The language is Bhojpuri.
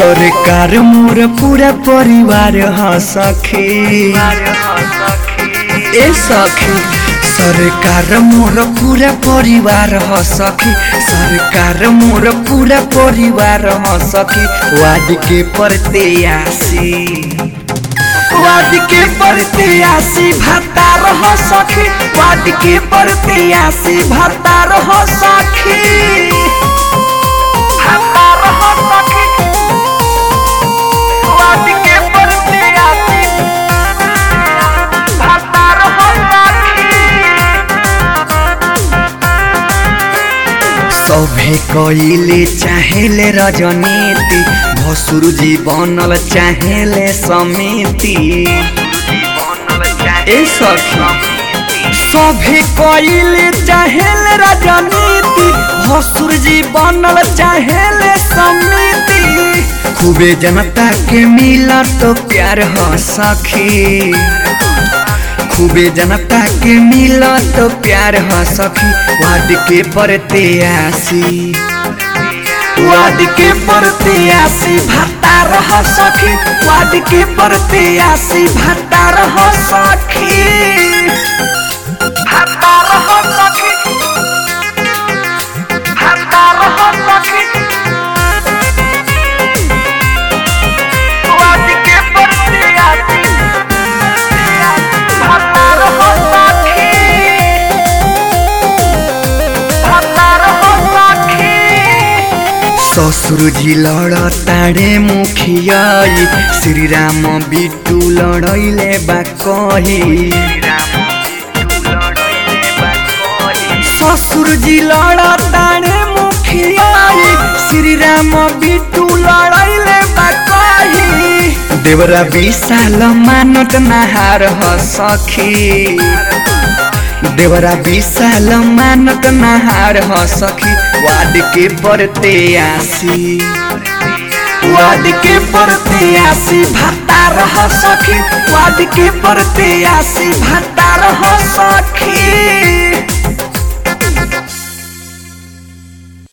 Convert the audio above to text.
सरकार मोर पूरा परिवार ह सखी ए सखी सरकार मोर पूरा परिवार ह सखी सरकार मोर पूरा परिवार ह सखी वाद के प्रत्याशी वाद के प्रत्याशी भत्ता रह सखी वाद के प्रत्याशी भत्ता रह सखी भत्ता रह सखी वाद के प्रत्याशी भत्ता रह सखी सभे कइले चाहेले रजनीति भसुर जी बनल चाहेले समिति ए सखी सभे कइले चाहेले रजनीति भसुर जी बनल चाहेले समिति खूबे जनता के मिला तो प्यार ह सखी खूबे जनता के मिला तो प्यार ह सखी वाद के प्रत्याशी वाद के प्रत्याशी भत्ता रह सखी वाद के प्रत्याशी भत्ता रह सखी भत्ता रह सखी भत्ता रह सखी वाद के प्रत्याशी भत्ता रह सखी भत्ता रह सखी ससुर जी लड़ताड़े मुखियाई श्री राम बिटू लड़ैले बा कही ससुर जी लड़ताड़े मुखियाई श्री राम बिटू लड़ैले बा कही देवरा विशाल मानत नहार ह सखी देवरा विशाल मानत नहार ह सखी वाद के प्रत्याशी वाद के प्रत्याशी भत्ता रह सखी वाद के प्रत्याशी भत्ता रह सखी